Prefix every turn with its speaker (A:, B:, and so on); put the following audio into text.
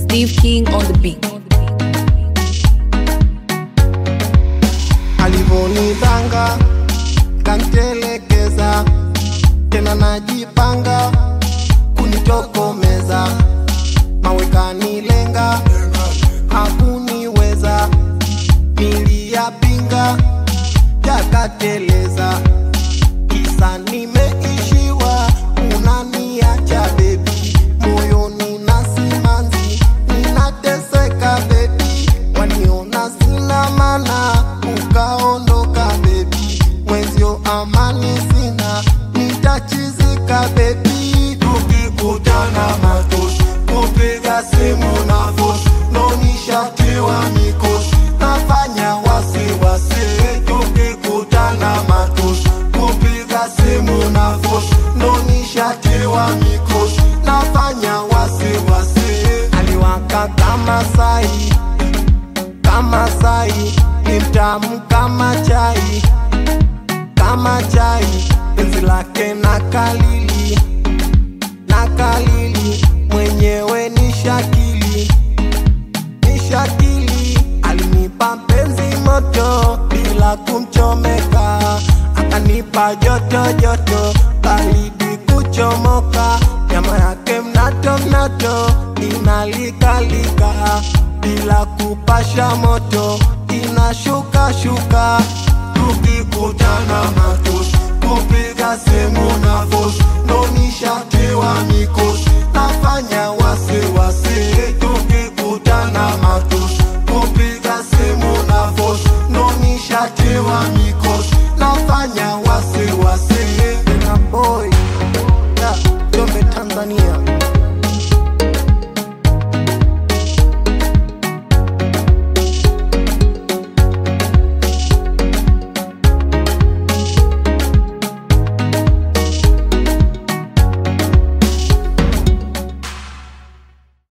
A: Steve King on the beat.
B: alivonidanga kantelekeza tena najipanga kunitokomeza mawekanilenga hakuniweza niliyapinga yakateleza kisa nimeishiwa unaniacha bebi moyoni na simanzi ninateseka bebi waniona sina mana ukaondoka bebi mwenzio amani sina nitachizika bebi tukikutana matosi kupiga simu na fosi nonishatiwa mikosi nafanya wasiwasi tukikutana matosi kupiga simu na fosi nonishatiwa mikosi nafanya wasiwasi aliwaka kama sai kama sai ni mtamu kama chai kama chai penzi lake na kalili na kalili mwenyewe ni shakili ni shakili alinipa penzi moto bila kumchomeka akanipa joto joto baridi kuchomoka nyama yake mnato mnato inalikalika bila kupasha moto inashuka shuka tukikutana matusi kupiga simu na fosi nonishatiwa mikosi nafanya wasiwasi tukikutana matusi kupiga simu na fosi nonishatiwa mikosi nafanya wasiwasi na boy yeah, Jombe Tanzania